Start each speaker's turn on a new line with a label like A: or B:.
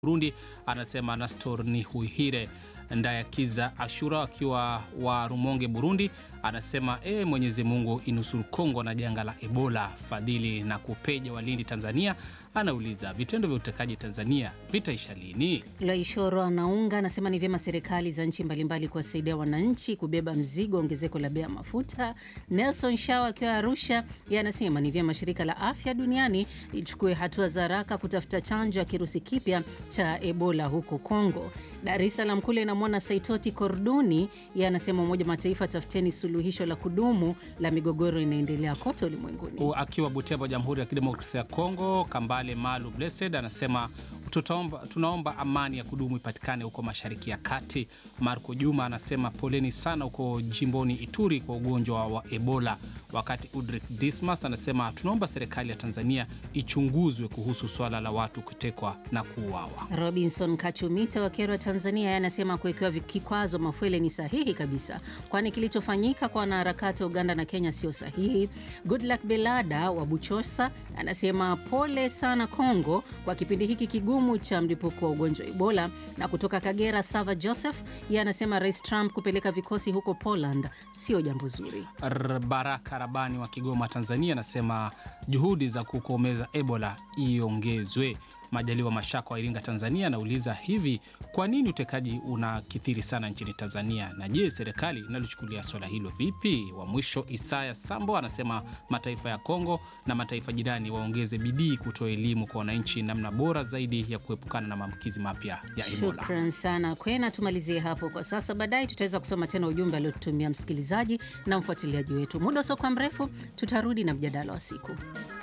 A: Burundi anasema Nastor ni Huihire Ndayakiza Ashura akiwa wa Rumonge Burundi anasema e, Mwenyezi Mungu inusuru Kongo na janga la Ebola. Fadhili na Kupeja Walindi Tanzania anauliza vitendo vya utekaji Tanzania vitaisha lini?
B: Laishoro anaunga anasema ni vyema serikali za nchi mbalimbali kuwasaidia wananchi kubeba mzigo ongezeko la bei ya mafuta. Nelson Shaw akiwa Arusha yeye anasema ni vyema shirika la afya duniani lichukue hatua za haraka kutafuta chanjo ya kirusi kipya cha Ebola huko Kongo. Dar es Salaam kule namwona Saitoti Korduni yeye anasema Umoja Mataifa tafuteni suluhisho la kudumu la migogoro inaendelea kote ulimwenguni.
A: Akiwa Butembo, Jamhuri ya Kidemokrasia ya Kongo, Kambale Malu Blessed anasema tutaomba, tunaomba amani ya kudumu ipatikane huko Mashariki ya Kati. Marco Juma anasema poleni sana huko jimboni Ituri kwa ugonjwa wa Ebola, wakati Udrik Dismas anasema tunaomba serikali ya Tanzania ichunguzwe kuhusu swala la watu kutekwa na kuuawa.
B: Robinson Kachumita wa Kerwa, Tanzania, anasema kuwekewa kikwazo Mafwele ni sahihi kabisa, kwani kilichofanyika kwa wanaharakati wa Uganda na Kenya sio sahihi. Goodluck Belada wa Buchosa anasema pole sana Kongo kwa kipindi hiki kigumu cha mlipuko wa ugonjwa wa Ebola. Na kutoka Kagera, Sava Joseph ye anasema Rais Trump kupeleka vikosi huko Poland sio jambo zuri.
A: Baraka Rabani wa Kigoma, Tanzania anasema juhudi za kukomeza Ebola iongezwe. Majaliwa Mashaka wa Iringa, Tanzania anauliza hivi, kwa nini utekaji unakithiri sana nchini Tanzania, na je, serikali inalochukulia swala hilo vipi? Wa mwisho Isaya Sambo anasema mataifa ya Kongo na mataifa jirani waongeze bidii kutoa elimu kwa wananchi namna bora zaidi ya kuepukana na maambukizi mapya ya Ebola.
B: Shukran sana Kwena, tumalizie hapo kwa sasa. Baadaye tutaweza kusoma tena ujumbe aliotutumia msikilizaji na mfuatiliaji wetu. Muda usiokuwa mrefu tutarudi na mjadala wa siku.